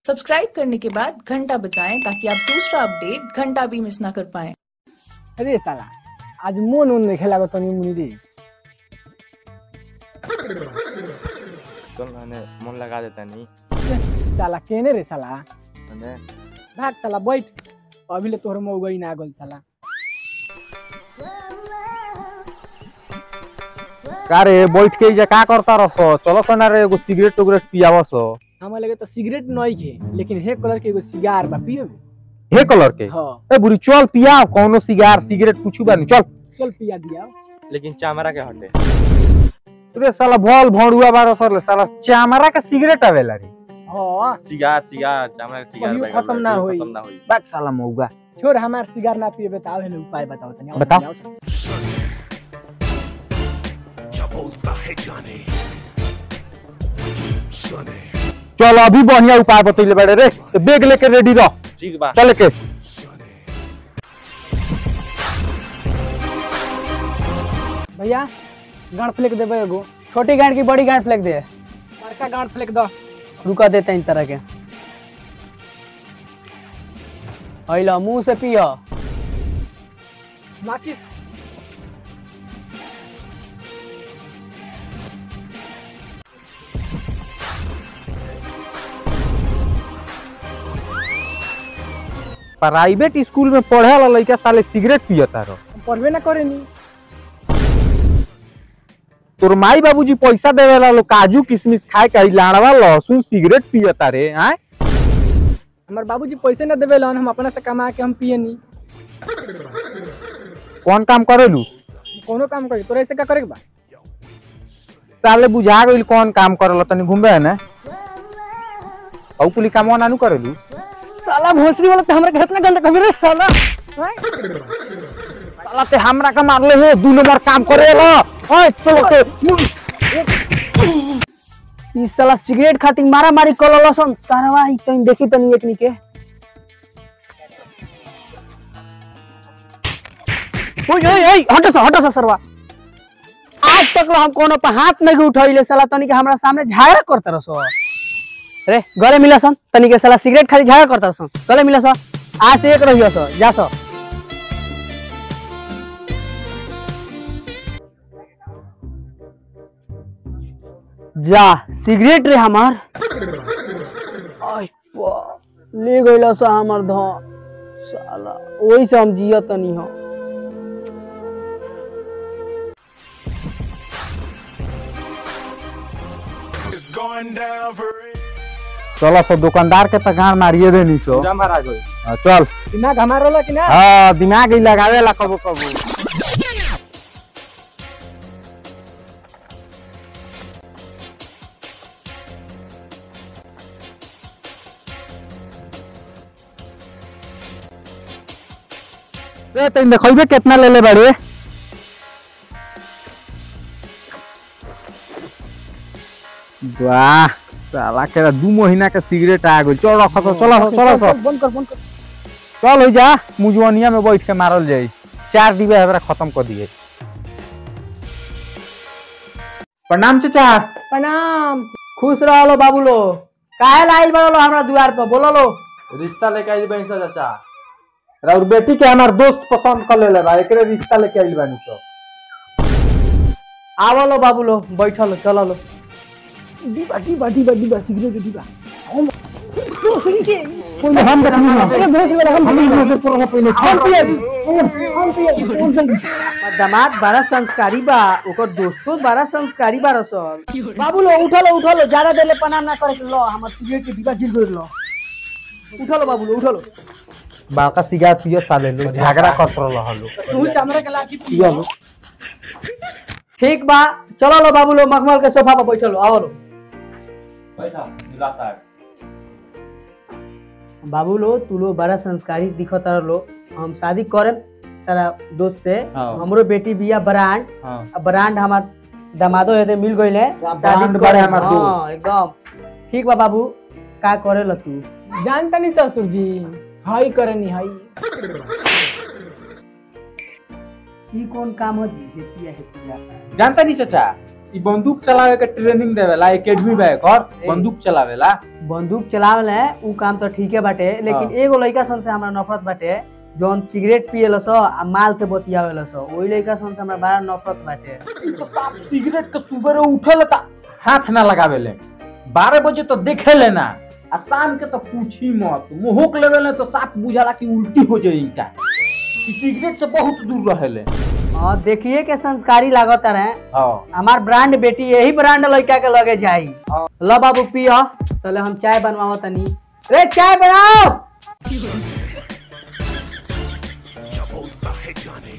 Subscribe करने के बाद घंटा बजाएं ताकि आप दूसरा अपडेट घंटा भी मिस ना कर पाएं अरे साला आज मन उन नहीं खेला तनी मुनि रे चल मैंने मन लगा देता नहीं साला केने रे साला मैंने भाग साला बैठ अभी ले तोहर मौगा ही ना गल साला का रे बैठ के इजा का करता रस चलो सना रे एगो सिगरेट उगरेट पियावस हमें लगे तो सिगरेट नहीं खे लेकिन हे कलर के एगो सिगार बा पियो हे कलर के हाँ ए बुरी चल पिया कौनो सिगार सिगरेट कुछ बानी चल चल पिया दिया लेकिन चामरा के हटे रे साला भल भौड़ुआ बारह सर ले साला चामरा का सिगरेट आवेला रे हाँ सिगार सिगार चामरा के सिगार कहियो बैगल खत्म बा, ना कहियो होई। खत्म ना होई बात साला मौगा छोड़ हमार सिगार ना पिए बताओ हेले उपाय बताओ तनी आओ बताओ। तनी, आओ तनी। क्या बोलता है जाने सुने चल अभी बढ़िया उपाय बतैले बड़े रे तो बैग लेके रेडी रह ठीक बा चल के सुने भैया गांड फ्लेक देबे एगो छोटी गांठ की बड़ी गांठ फेंक दे बड़का गांड फ्लेक दो रुका देते हैं इन तरह के अइला मुंह से पियो माचिस प्राइवेट स्कूल में पढ़े वाला लड़का साले सिगरेट पियता रहो हम पढ़बे ना करेनी तोर माई बाबूजी पैसा देवे ला लोग काजू किशमिश खाए के लाड़वा लहसुन सिगरेट पियता रे आय हमार बाबूजी पैसे ना देवे लन हम अपना से कमा के हम पियनी कौन काम करेलू कोनो काम करी तोरा ऐसे का करे के बा साले बुझा गइल कौन काम करेला तनी घूमबे है ना औ कुली काम नानू करेलू साला भोसरी वाला ते हमरा के इतना गंदा कभी रे साला साला ते हमरा का मारले हो दू नंबर काम करेला ओए सोते ई साला सिगरेट खातिर मारा मारी कर लसन सारवा ई तनी देखी तनी एकनी के ओए ओए ओए हटो सा हटो सा सरवा आज तक ला हम कोनो पे हाथ नहीं उठैले साला तनी के हमरा सामने झगड़ा करत रसो रे घरे मिला सन तनी के साला सिगरेट खाली झगड़ा करत रसन गले मिला सन आज से एक रहियो सो जा सो जा सिगरेट रे हमार आय बा, ले गइला सा हमर धन साला ओही से हम जियत तनी हो It's going down for real. चलो सो दुकानदार के त गाड़ मारिए देनी सो पूरा महाराज होई हाँ, चल दिमाग हमारा होला कि ना हाँ दिमाग ही लगावे ला कबो कबो रे तैन देखइबे कितना ले ले बड़े वाह साला के दू महीना के सिगरेट आ गइल चल रख चलो चलो चलो चल, बंद कर बंद कर चल हो जा मुजवनिया में बैठ के मारल जाई चार डिब्बे हमरा खत्म कर दिए प्रणाम चाचा प्रणाम खुश रहो बाबू लो काहे लाइल बड़ो हमरा द्वार पर बोलो लो रिश्ता लेके आई बहन से चाचा और बेटी के हमार दोस्त पसंद कर ले बा एकरे रिश्ता लेके आइल बानी सब आवो लो बाबू लो बैठो लो चलो लो डिबा डिबा डिबा डिबा सिगरेट डिबा हम हम अरे भोसरी वाला हम हम पूरा पहले हम पिए हम पिए हमार दामाद बड़ा संस्कारी बा ओकर दोस्तों बड़ा संस्कारी बा रसल बाबू लो उठो लो उठो लो ज्यादा देर ले प्रणाम ना करे के लो हमर सिगरेट के डिब्बा जिल गइल लो उठो लो बाबू लो उठो लो बाका सिगार पियो साले लो झगड़ा कर रहलो तू चमड़ा के लाठी पियो लो ठीक बा चलो लो बाबू लो मखमल के सोफा पर बैठो लो आओ लो बैठा मिलाता है बाबू लो तू लो बड़ा संस्कारी दिखो तारा लो हम शादी करे तारा दोस्त से हाँ। हमरो बेटी बिया ब्रांड हां अब ब्रांड हमार दामादो हेते मिल गइले ब्रांड बारे हमार हाँ, एकदम ठीक बा बाबू का करे ला तू जानता नहीं ससुर जी हाई करनी हाई ई कौन काम हो जी हेतिया हेतिया जानता नहीं चाचा ई बंदूक चलावे के ट्रेनिंग देवेला एकेडमी बा एकर बंदूक चलावेला बंदूक चलावल है उ काम तो ठीके बाटे लेकिन हाँ। एगो लड़का सन से हमरा नफरत बाटे जौन सिगरेट पिएला सो आ माल से बतियावेला सो ओई लड़का सन से हमरा बड़ा नफरत बाटे ई तो साफ सिगरेट के सुबह उठेला त हाथ ना लगावेले बारह बजे तो देखे लेना आ शाम के तो पूछी मत मुहक लेवेले तो साफ बुझाला कि उल्टी हो जाई का ई सिगरेट से बहुत दूर रहेले हाँ देखिए के संस्कारी लागत रहे हां हमार ब्रांड बेटी यही ब्रांड लड़का के लगे जाई ल बाबू पिया तले हम चाय बनवाओ तनी रे चाय बनाओ Chapota है Johnny.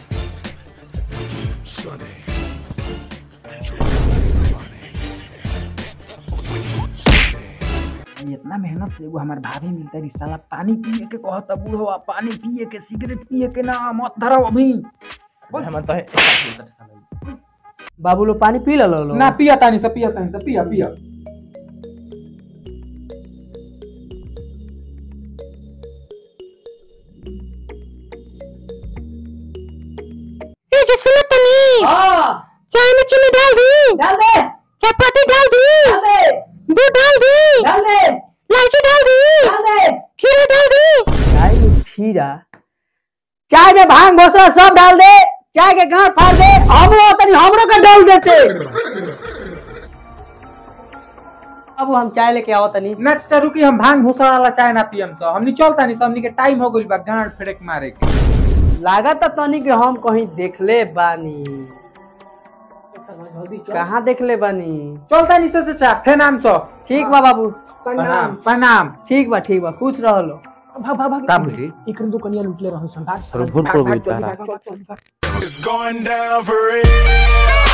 Sonny. इतना मेहनत से एगो हमार भाभी मिलता रही साला पानी पिए के कहता बूढ़वा पानी पिए के सिगरेट पिए के ना मत धरो अभी हम तो बाबू लो पानी पी लो लो ना पिया तानी से पिया तानी से पिया पिया सुनो तनी हाँ चाय में चीनी डाल दी डाल दे चपाती डाल दी डाल दे दूध डाल दी डाल दे इलायची डाल दी डाल दे खीरा डाल दी चाय में खीरा चाय में भांग भोसरा सब डाल दे चाय के गांठ फाड़ दे हमरो तनी हमरो का डाल देते अब हम चाय लेके आओ तनी नेक्स्ट रुकी हम भांग भूसा वाला चाय ना पियम तो हमनी चलता नहीं हमनी के टाइम हो गइल बा गांड फेड़क मारे के लागत तनी के हम कहीं देखले बानी कहाँ देखले बानी चलता नहीं से से चा फे नाम सो ठीक बा बाबू प्रणाम प्रणाम ठीक बा ठीक बा खुश रह लो का बोली It's going down for real.